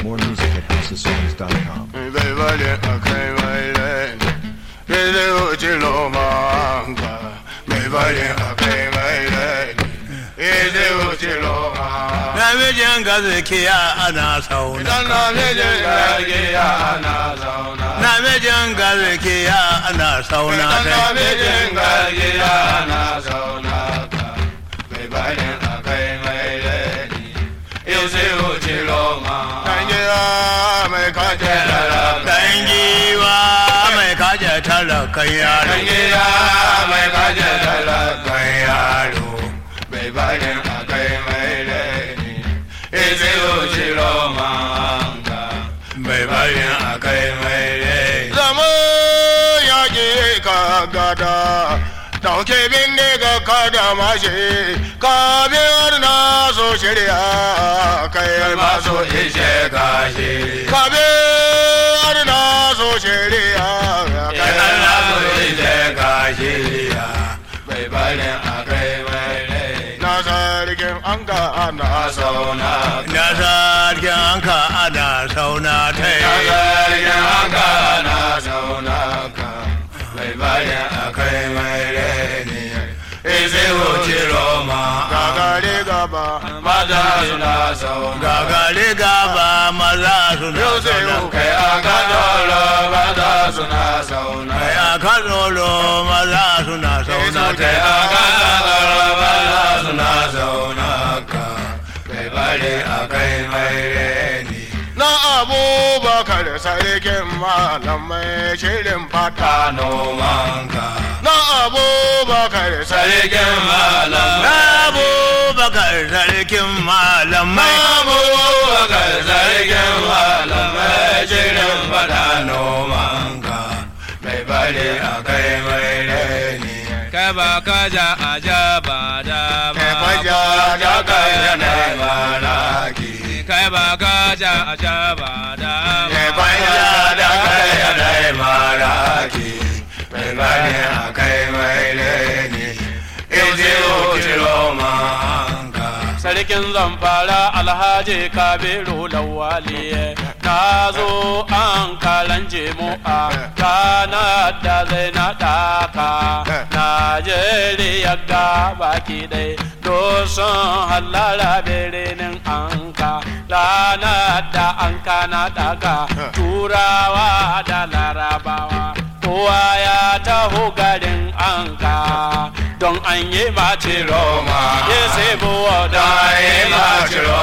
More music at houseofsongs.com. bai bari a kai mai rai ya zai wuce lomanka bai bari a kai mai rai ya zai wuce lomanka namijin gaskiya ana sauna idan na mijin gargiya na zauna namijin gaskiya ana sauna idan na kai mijin gargiya na zauna ka bai bari a kai mai rai ya zai wuce lomanka gargiya mai kace da dan giwa mai kaje talakan yaro Dangiya mai kaje talakan yaro bai bayan a kai mai laini eze wuce romanka bai bayan a kai mai laini. Zama yaƙi ka gada dauke bindiga ka da mashi ka biyar na so shirya kai maso ishe kashi ka biyar na so shirya kai maso ishe kashi bai bari a kai mai rai na sarkin an ga ana sauna na sarkin anka ana sauna ta na sarkin an ga ana sauna ka bai bari a kai mai rai ne Eze wuce Roma gagare gaba maza suna sauna gagare gaba maza suna Yau sai sauna kai a gadolo maza suna sauna kai a kadolo maza suna sauna kai ta a gadolo maza suna sauna ka kai bari a kai mai reni na abubakar sarkin malamai shirin fata nomanka na abubakar sarkin malamai abubakar sarkin malamai abubakar sarkin malamai shirin fata nomanka mai bari a kai mai reni kai ba ka ja a ja ba da ma kai faja da kai yana malaki kai ba ka ja a ja ba da ma kai faja da kai yana malaki mai bari a kai mai reni Izi utilo manka sarkin zamfara alhaji kabiru lawali na zo an kalanje mu a ranar da zai na daka najeriya ga baki dai doson hallara birnin anka ranar da anka na daga turawa da larabawa kowa ya taho garin anka don an yi mace roma ya sai buwa da Dai ma ciro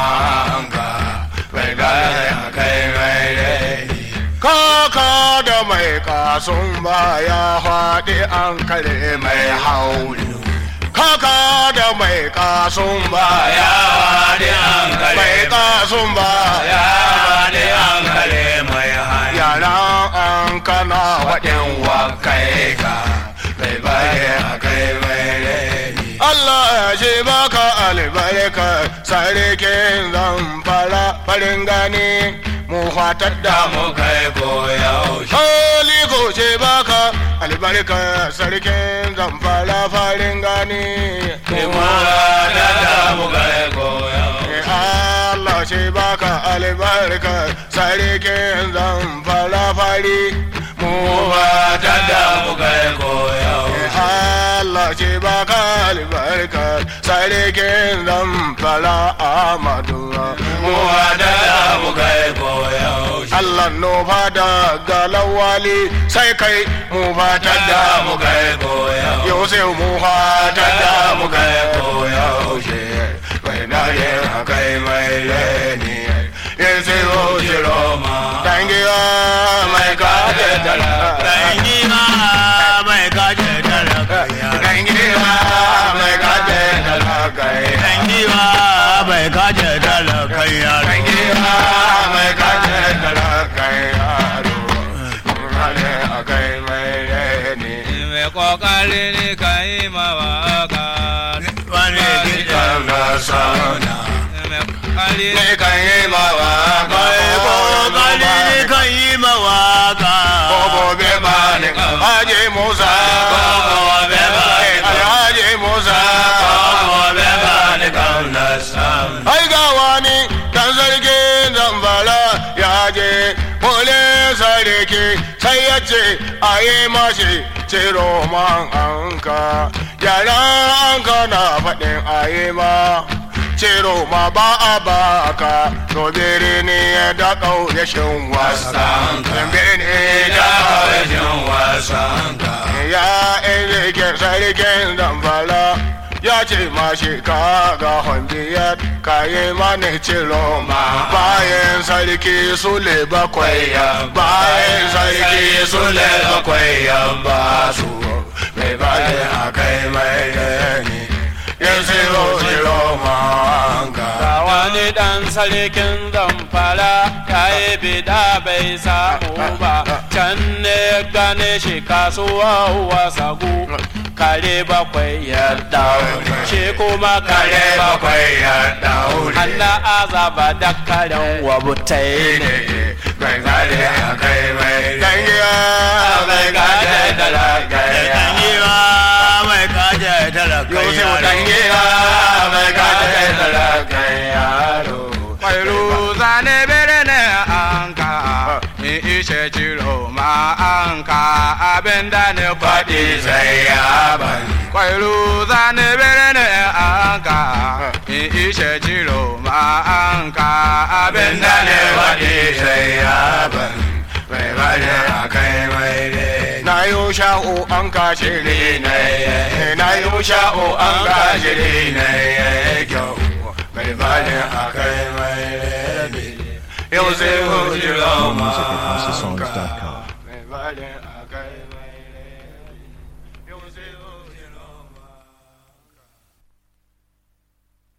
manka bai gane a kai mai reni. Kaka da mai kasun baya faɗi an kare mai hauli. Kaka da mai kasun baya faɗi an kare mai kasun baya faɗi an kare mai hali. Yaran an kana waɗin wakai ka bai bari a kai mai reni. Allah ya ce baka albarka sarkin zamfara farin gani mu fatar da mu kai koyaushe. Hali ko ce baka albarka sarkin zamfara farin gani mu fatar da mu kai koyaushe. Allah ce baka albarka sarkin zamfara fari mu fatar da mu kai koyaushe. Allah ce baka albarka sarkin zamfara Amadu mu da mu kai koyaushe Allah no fada galawali sai kai mu fata da mu kai koyaushe yau sai mu fata da mu kai koyaushe bai na ye kai mai reni yin sai o jiroma dangiya mai kaje dala dangiwa mai kaje talakan yaro dangiya mai kaje dala kai dangiwa mai kaje talakan yaro dangiya mai kaje dala kai yaro hale akai mai reni mai kokari ne ka yi ma waka wani gidan na sauna mai kokari ne kan yi mawa mai kokari kan yi mawaka gobe ba ne haje musa gobe ba ne alhaji musa gobe ba ni kan na samu ai ga wani dan sarki zamfara sai ya ce a yi mashi ciro man anka yaran anka na faɗin a yi ma ciro ma ba a baka to birni ya da ƙauyashin wasan birni da ƙauyashin wasan ya ilikin sarkin damfara ya ce ma shi ka ga hundiyar kayi mani ciro ma bayan sarki sule bakwai ya bayan sarki sule bakwai ya ba su mai bada a kai mai yani yin ciro ciro ma ga Ga wani ɗan sarkin zamfara ya yi bida bai samu ba can ne gane shi kasuwa wasagu kare bakwai ya daure shi kuma kare bakwai ya daure Hanna azaba da karen wabutai ne mai gade a kai mai dangiya mai gade da lagaya Dangiwa mai kaje talaka Yusuf yaro. dangiya mai gade da lagaya Kwairu zane bere ne anka in ishe ciro ma anka abin da ne faɗi sai ya bani Kwairu zane bere ne anka in ishe ciro ma anka abin da ne faɗi sai ya bani mai bade a kai mai na yi sha'o an kashe ne na na yi sha'o an kashe ne na kyau mai bade a kai mai yau sai hujjira ma Music at HouseOfSongs.com. mai bade